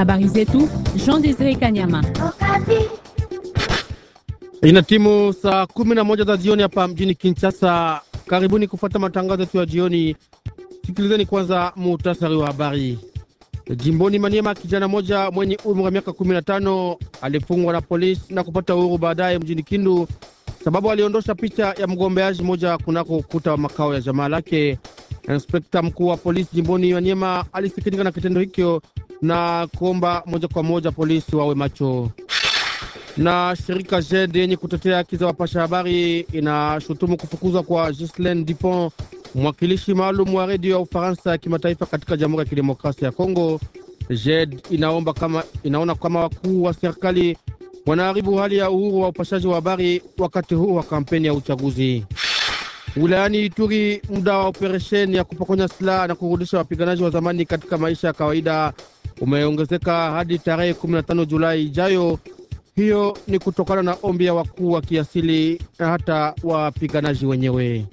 Habari zetu Jean Desire Kanyama. Ina timu saa kumi na moja za jioni hapa mjini Kinshasa. Karibuni kufuata matangazo yetu ya jioni. Sikilizeni kwanza muhtasari wa habari. Jimboni Maniema, kijana moja mwenye umri wa miaka 15 alifungwa na polisi na kupata uhuru baadaye mjini Kindu sababu aliondosha picha ya mgombeaji moja kunako ukuta wa makao ya jamaa lake. Inspekta mkuu wa polisi jimboni Maniema alisikitika na kitendo hicho na kuomba moja kwa moja polisi wawe macho. Na shirika JED yenye kutetea haki za wapasha habari inashutumu kufukuzwa kwa Ghislaine Dupont, mwakilishi maalum wa redio ya Ufaransa ya kimataifa katika Jamhuri ya Kidemokrasia ya Kongo. JED inaomba kama, inaona kama wakuu wa serikali wanaharibu hali ya uhuru wa upashaji wa habari wakati huu wa kampeni ya uchaguzi. Wilayani Ituri, muda wa operesheni ya kupokonya silaha na kurudisha wapiganaji wa zamani katika maisha ya kawaida umeongezeka hadi tarehe 15 Julai ijayo. Hiyo ni kutokana na ombi ya wakuu wa kiasili na hata wapiganaji wenyewe.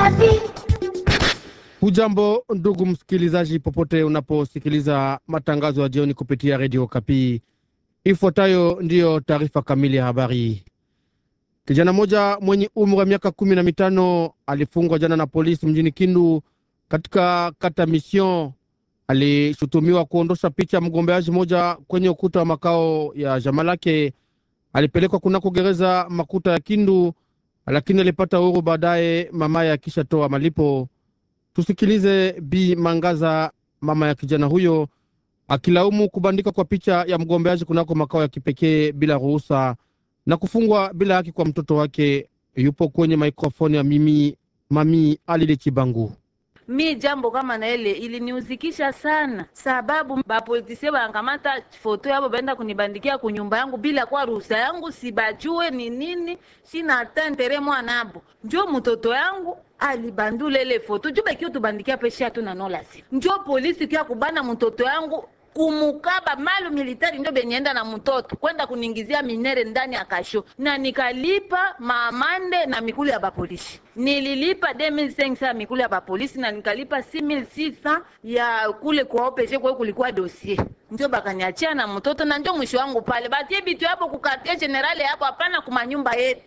Hujambo ndugu msikilizaji, popote unaposikiliza matangazo ya jioni kupitia redio Kapi. Ifuatayo ndiyo taarifa kamili ya habari. Kijana mmoja mwenye umri wa miaka kumi na mitano alifungwa jana na polisi mjini Kindu katika kata Mission. Alishutumiwa kuondosha picha ya mgombeaji mmoja kwenye ukuta wa makao ya jamaa lake. Alipelekwa kunako gereza makuta ya Kindu, lakini alipata uhuru baadaye, mamaye akishatoa malipo. Tusikilize Bi Mangaza, mama ya kijana huyo, akilaumu kubandika kwa picha ya mgombeaji kunako makao ya kipekee bila ruhusa na kufungwa bila haki kwa mtoto wake. Yupo kwenye mikrofoni ya mimi mami Alile Chibangu. Mi jambo kama na ile iliniuzikisha sana, sababu bapolitisie bangamata foto yabo baenda kunibandikia kunyumba yangu bila kwa ruhusa yangu, sibajue ni nini, sina hata ntere mwanabo. Njo mtoto yangu alibandula ile foto juu bakio tubandikia pesha tu na nola si njo polisi kia kubana mtoto yangu kumukaba malu militari ndio benyenda na mtoto kwenda kuningizia minere ndani ya kasho, na nikalipa maamande na mikulu ya bapolisi. Nililipa 2500 mikulu ya bapolisi na nikalipa 6600 ya kule kwa opeshe, kwa kulikuwa dossier ndio bakaniachia na mtoto, na ndio mwisho wangu pale. Batie bitu hapo kukatia generale hapo, hapana kumanyumba yetu.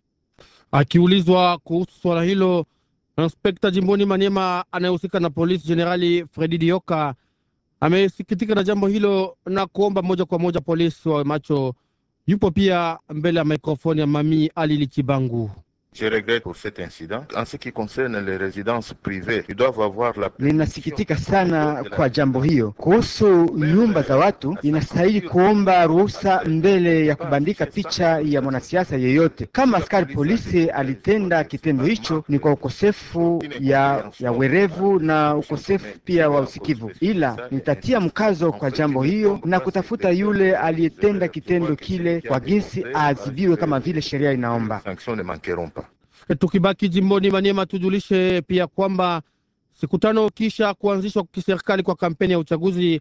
Akiulizwa kuhusu swala hilo, inspekta jimboni Maniema anayehusika na polisi Jenerali Fredi Dioka amesikitika na jambo hilo na kuomba moja kwa moja polisi wawe macho. Yupo pia mbele ya mikrofoni ya mami Alili Chibangu. Je regrette pour cet incident. En ce qui concerne les résidences privées, ils doivent avoir la... Ninasikitika sana kwa jambo hiyo. Kuhusu nyumba za watu, inastahili kuomba ruhusa mbele ya kubandika picha ya mwanasiasa yeyote. Kama askari polisi alitenda kitendo hicho, ni kwa ukosefu ya, ya werevu na ukosefu pia wa usikivu, ila nitatia mkazo kwa jambo hiyo na kutafuta yule aliyetenda kitendo kile kwa jinsi aadhibiwe kama vile sheria inaomba. sanctions ne manqueront pas. Tukibaki jimboni Maniema, tujulishe pia kwamba siku tano kisha kuanzishwa kiserikali kwa kampeni ya uchaguzi,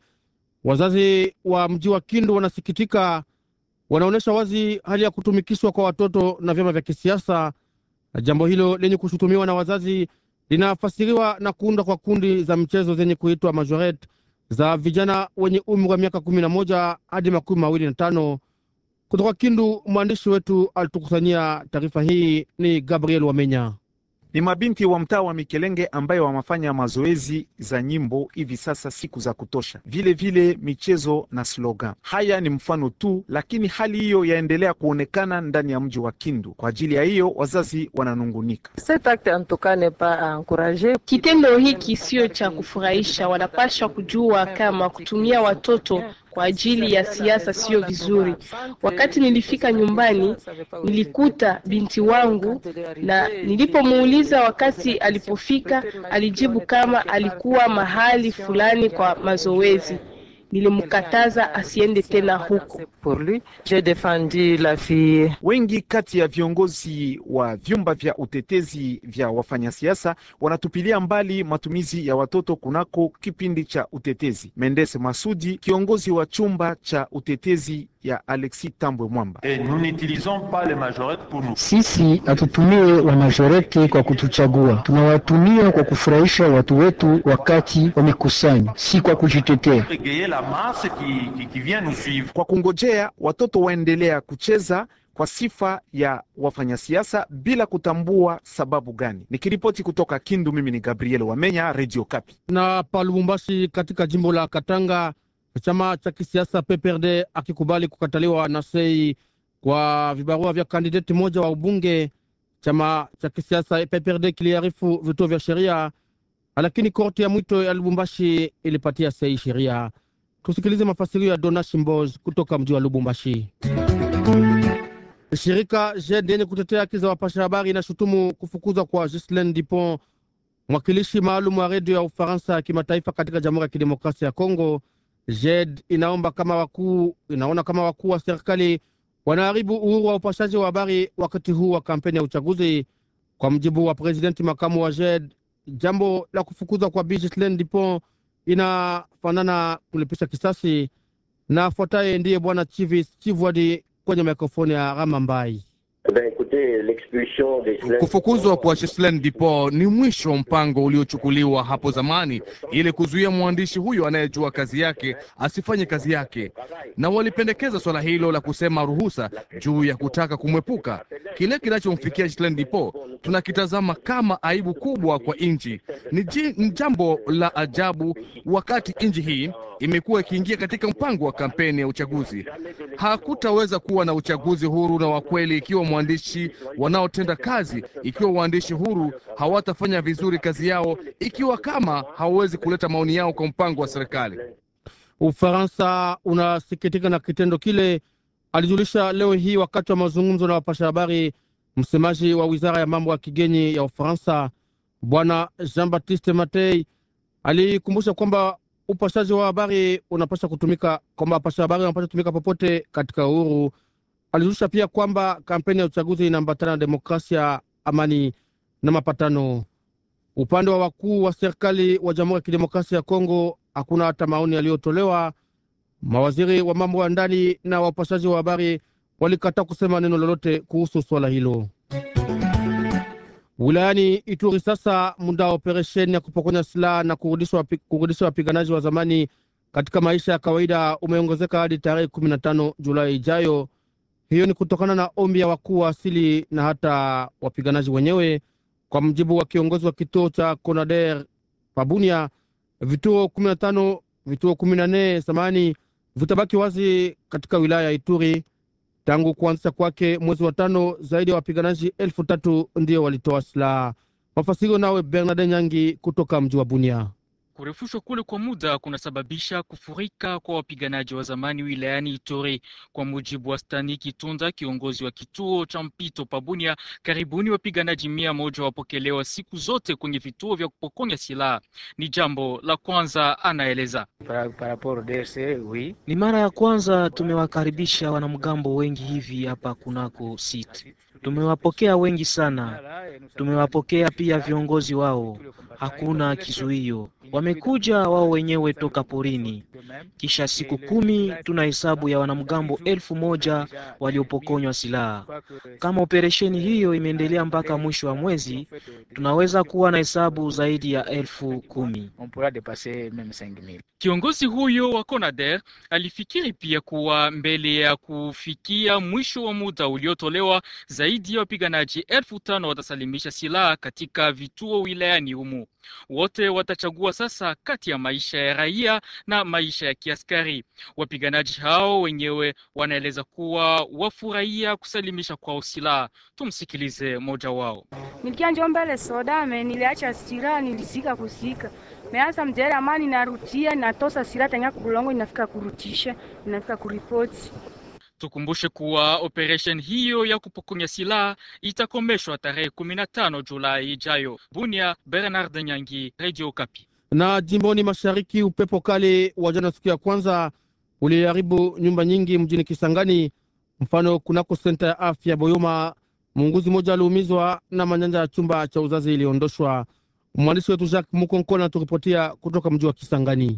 wazazi wa mji wa Kindu wanasikitika, wanaonyesha wazi hali ya kutumikishwa kwa watoto na vyama vya kisiasa. Jambo hilo lenye kushutumiwa na wazazi linafasiriwa na kuunda kwa kundi za mchezo zenye kuitwa majoret za vijana wenye umri wa miaka kumi na moja hadi makumi mawili na tano. Kutoka Kindu, mwandishi wetu alitukusanyia taarifa hii. Ni Gabriel Wamenya. Ni mabinti wa mtaa wa Mikelenge ambayo wamefanya mazoezi za nyimbo hivi sasa siku za kutosha, vile vile michezo na slogan. Haya ni mfano tu, lakini hali hiyo yaendelea kuonekana ndani ya mji wa Kindu. Kwa ajili ya hiyo, wazazi wananungunika. Kitendo hiki sio cha kufurahisha. Wanapaswa kujua kama kutumia watoto kwa ajili ya siasa sio vizuri. Wakati nilifika nyumbani, nilikuta binti wangu, na nilipomuuliza wakati alipofika, alijibu kama alikuwa mahali fulani kwa mazoezi. Nilimkataza asiende tena huko. Wengi kati ya viongozi wa vyumba vya utetezi vya wafanyasiasa wanatupilia mbali matumizi ya watoto kunako kipindi cha utetezi. Mendes Masudi, kiongozi wa chumba cha utetezi ya Alexis Tambwe Mwamba. Sisi hatutumie wa majorete kwa kutuchagua, tunawatumia kwa kufurahisha watu wetu wakati wamekusanya, si kwa kujitetea. Kwa kungojea watoto waendelea kucheza kwa sifa ya wafanyasiasa bila kutambua sababu gani. Nikiripoti kutoka Kindu, mimi ni Gabriel Wamenya, Radio Kapi. Na pa Lubumbashi katika jimbo la Katanga, chama cha kisiasa PPRD akikubali kukataliwa na sei kwa vibarua vya kandideti moja wa ubunge. Chama cha kisiasa PPRD kiliarifu vituo vya sheria, lakini korti ya mwito ya Lubumbashi ilipatia sei sheria. Tusikilize mafasirio ya Dona Shimbos kutoka mji wa Lubumbashi. Shirika JED yenye kutetea haki za wapasha habari inashutumu kufukuzwa kwa Ghislaine Dupont, mwakilishi maalum wa redio ya Ufaransa ya kimataifa katika Jamhuri ya Kidemokrasia ya Kongo. JED inaomba kama wakuu, inaona kama wakuu wa serikali wanaharibu uhuru wa upashaji wa habari wakati huu wa kampeni ya uchaguzi. Kwa mjibu wa presidenti makamu wa JED, jambo la kufukuzwa kwa Bi Ghislaine Dupont inafanana kulipisha kisasi. Na afuataye ndiye bwana Chivis Chivwadi kwenye mikrofoni ya Rama Mbai. Kufukuzwa kwa Ghislaine Dupont ni mwisho wa mpango uliochukuliwa hapo zamani ili kuzuia mwandishi huyo anayejua kazi yake asifanye kazi yake, na walipendekeza swala hilo la kusema ruhusa juu ya kutaka kumwepuka. Kile kinachomfikia Ghislaine Dupont tunakitazama kama aibu kubwa kwa nchi. Ni, ni jambo la ajabu wakati nchi hii imekuwa ikiingia katika mpango wa kampeni ya uchaguzi. Hakutaweza kuwa na uchaguzi huru na wa kweli ikiwa mwandishi wanaotenda kazi, ikiwa waandishi huru hawatafanya vizuri kazi yao, ikiwa kama hawawezi kuleta maoni yao kwa mpango wa serikali. Ufaransa unasikitika na kitendo kile, alijulisha leo hii wakati wa mazungumzo na wapasha habari msemaji wa wizara ya mambo ya kigeni ya Ufaransa Bwana Jean Baptiste Matei alikumbusha kwamba upashaji wa habari unapasha kutumika, kwamba wapasha habari wanapasha kutumika popote katika uhuru. Alijulisha pia kwamba kampeni ya uchaguzi inaambatana na demokrasia, amani na mapatano. Upande wa wakuu wa serikali wa Jamhuri ya Kidemokrasia ya Kongo hakuna hata maoni yaliyotolewa. Mawaziri wa mambo ya ndani na wapashaji wa habari walikataa kusema neno lolote kuhusu swala hilo. Wilayani Ituri sasa, muda wa operesheni ya kupokonya silaha na kurudisha wapiganaji wa zamani katika maisha ya kawaida umeongezeka hadi tarehe kumi na tano Julai ijayo. Hiyo ni kutokana na ombi ya wakuu wa asili na hata wapiganaji wenyewe. Kwa mjibu wa kiongozi wa kituo cha Conader Pabunia, vituo kumi na tano vituo kumi na nne samani vitabaki wazi katika wilaya ya Ituri. Tangu kuanzisha kwake mwezi wa tano, zaidi ya wapiganaji elfu tatu ndio walitoa silaha. Mafasiro nawe Bernard Nyangi kutoka mji wa Bunia. Kurefushwa kule kwa muda kunasababisha kufurika kwa wapiganaji wa zamani wilayani Ituri. Kwa mujibu wa Stani Kitunda, kiongozi wa kituo cha mpito Pabunia, karibuni wapiganaji mia moja wapokelewa siku zote kwenye vituo vya kupokonya silaha. Ni jambo la kwanza, anaeleza. Ni mara ya kwanza tumewakaribisha wanamgambo wengi hivi hapa kunako site. Tumewapokea wengi sana, tumewapokea pia viongozi wao, hakuna kizuio. Wamekuja wao wenyewe toka porini. Kisha siku kumi tuna hesabu ya wanamgambo elfu moja waliopokonywa silaha. Kama operesheni hiyo imeendelea mpaka mwisho wa mwezi, tunaweza kuwa na hesabu zaidi ya elfu kumi. Kiongozi huyo wa CONADER alifikiri pia kuwa mbele ya kufikia mwisho wa muda uliotolewa, zaidi ya wapiganaji elfu tano watasalimisha silaha katika vituo wilayani humu. Wote watachagua sasa kati ya maisha ya raia na maisha ya kiaskari. Wapiganaji hao wenyewe wanaeleza kuwa wafurahia kusalimisha kwao silaha. Tumsikilize mmoja wao. Nilikia njo mbele soda me niliacha sira nilisika kusika meanza mjere amani narutia natosa sira tanya kubulongo inafika kurutisha inafika kuripoti Tukumbushe kuwa operation hiyo ya kupokonya silaha itakomeshwa tarehe 15 Julai ijayo. Bunia, Bernard Nyangi, Radio Kapi. Na jimboni mashariki, upepo kali wa jana siku ya kwanza uliharibu nyumba nyingi mjini Kisangani. Mfano, kunako senta ya afya Boyoma, muunguzi mmoja aliumizwa na manyanja ya chumba cha uzazi iliondoshwa. Mwandishi wetu Jacques Mukonkona anaturipotia kutoka mji wa Kisangani.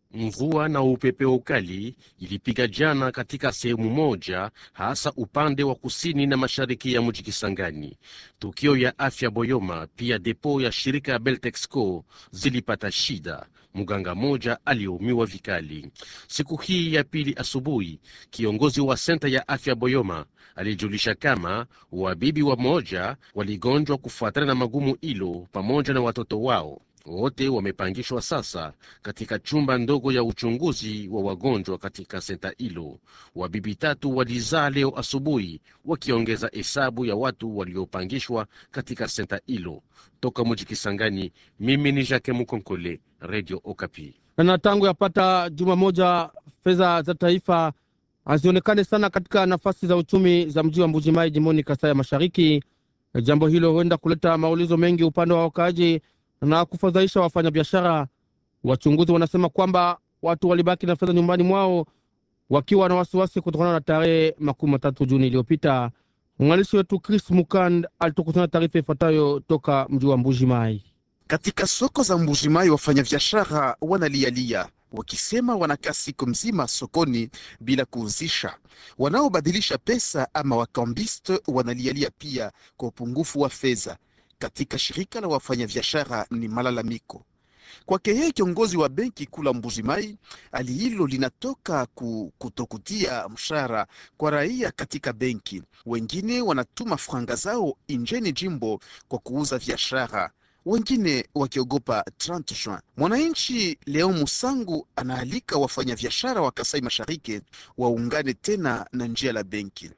Mvua na upepeo ukali ilipiga jana katika sehemu moja, hasa upande wa kusini na mashariki ya mji Kisangani. Tukio ya afya Boyoma pia depo ya shirika ya Beltexco zilipata shida. Mganga moja aliumiwa vikali. Siku hii ya pili asubuhi, kiongozi wa senta ya afya Boyoma alijulisha kama wabibi wa moja waligonjwa kufuatana na magumu ilo pamoja na watoto wao wote wamepangishwa sasa katika chumba ndogo ya uchunguzi wa wagonjwa katika senta hilo. Wabibi tatu walizaa leo asubuhi, wakiongeza hesabu ya watu waliopangishwa katika senta hilo. Toka mji Kisangani, mimi ni Jacques Mukonkole, Radio Okapi. Na tangu yapata juma moja, fedha za taifa hazionekane sana katika nafasi za uchumi za mji wa Mbujimai jimboni Kasai ya Mashariki. Jambo hilo huenda kuleta maulizo mengi upande wa wakaaji na kufadhaisha wafanyabiashara. Wachunguzi wanasema kwamba watu walibaki na fedha nyumbani mwao wakiwa na wasiwasi kutokana na tarehe makumi matatu Juni iliyopita. Mwandishi wetu Chris Mukand alitukusanya taarifa ifuatayo toka mji wa Mbuji Mai. Katika soko za Mbuji Mai wafanyabiashara wanalialia wakisema wanakaa siku mzima sokoni bila kuuzisha. Wanaobadilisha pesa ama wakambiste wanalialia pia kwa upungufu wa fedha. Katika shirika la wafanyabiashara ni malalamiko kwake yeye kiongozi wa benki kula Mbujimai. Hali hilo linatoka ku, kutokutia mshahara kwa raia katika benki. Wengine wanatuma franga zao injeni jimbo kwa kuuza biashara, wengine wakiogopa 30 Juin. Mwananchi Leo Musangu anaalika wafanyabiashara wa Kasai Mashariki waungane tena na njia la benki.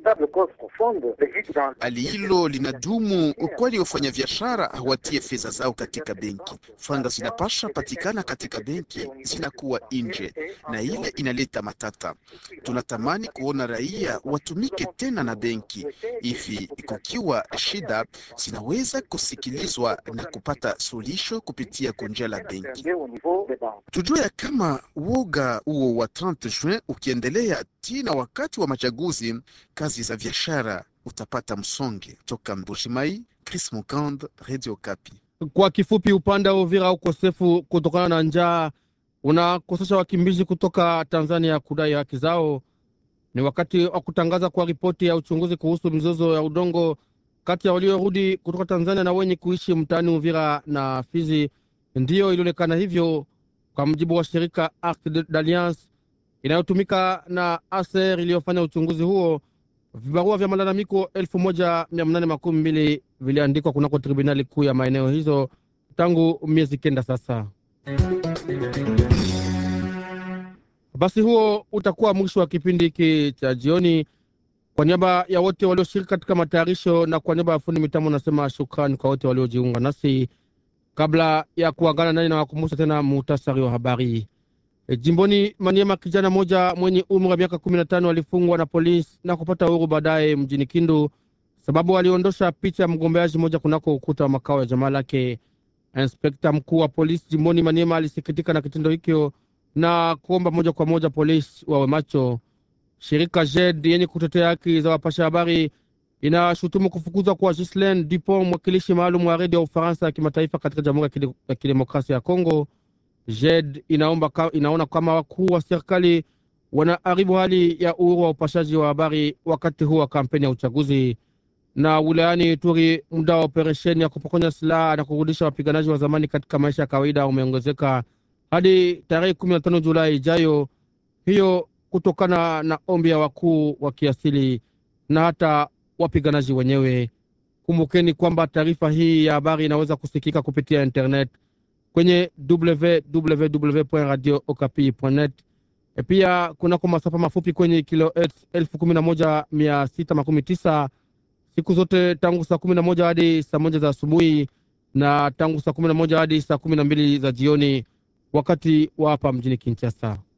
Hali hilo linadumu kwani wafanyabiashara hawatie fedha zao katika benki. Franga zinapasha patikana katika benki zinakuwa nje, na ile inaleta matata. Tunatamani kuona raia watumike tena na benki hivi, kukiwa shida zinaweza kusikilizwa na kupata suluhisho kupitia kunjia la benki. Tujue ya kama woga huo wa 30 Juin ukiendelea tena wakati wa machaguzi, kazi za biashara utapata msonge. Toka Mbushimai, Chris Mukand, Radio Kapi. Kwa kifupi, upande wa Uvira, ukosefu kutokana na njaa unakosesha wakimbizi kutoka Tanzania kudai haki zao. Ni wakati wa kutangaza kwa ripoti ya uchunguzi kuhusu mizozo ya udongo kati ya waliorudi kutoka Tanzania na wenye kuishi mtaani Uvira na Fizi. Ndiyo ilionekana hivyo kwa mujibu wa shirika Arc d'Alliance inayotumika na ASER iliyofanya uchunguzi huo. Vibarua vya malalamiko elfu moja mia nane makumi mbili viliandikwa kunako tribunali kuu ya maeneo hizo tangu miezi kenda sasa. Basi huo utakuwa mwisho wa kipindi hiki cha jioni. Kwa niaba ya wote walioshiriki katika matayarisho na kwa niaba ya fundi mitambo, nasema shukrani kwa wote waliojiunga nasi. Kabla ya kuagana nani, nawakumbusha tena muhtasari wa habari. E, jimboni Maniema, kijana moja mwenye umri wa miaka kumi na tano alifungwa na polisi na kupata uhuru baadaye mjini Kindu sababu aliondosha picha ya mgombeaji mmoja kunako ukuta wa makao ya jamaa lake. Inspekta mkuu wa polisi jimboni Maniema alisikitika na kitendo hicho na kuomba moja kwa moja polisi wawe macho. Shirika JED yenye kutetea haki za wapasha habari inashutumu kufukuzwa kwa Ghislaine Dupont, mwakilishi maalum wa redio ya Ufaransa ya kimataifa katika Jamhuri ya Kidemokrasia ya Kongo. JED inaomba ka, inaona kama wakuu wa serikali wanaharibu hali ya uhuru wa upashaji wa habari wakati huu wa kampeni ya uchaguzi. Na wilayani Ituri, muda wa operesheni ya kupokonya silaha na kurudisha wapiganaji wa zamani katika maisha ya kawaida umeongezeka hadi tarehe kumi na tano Julai ijayo, hiyo kutokana na ombi ya wakuu wa kiasili na hata wapiganaji wenyewe. Kumbukeni kwamba taarifa hii ya habari inaweza kusikika kupitia internet kwenye www.radio.okapi.net pia kunako masafa mafupi kwenye kilohertz elfu kumi na moja mia sita makumi tisa siku zote tangu saa kumi na moja hadi saa moja za asubuhi na tangu saa kumi na moja hadi saa kumi na mbili za jioni wakati wa hapa mjini Kinshasa.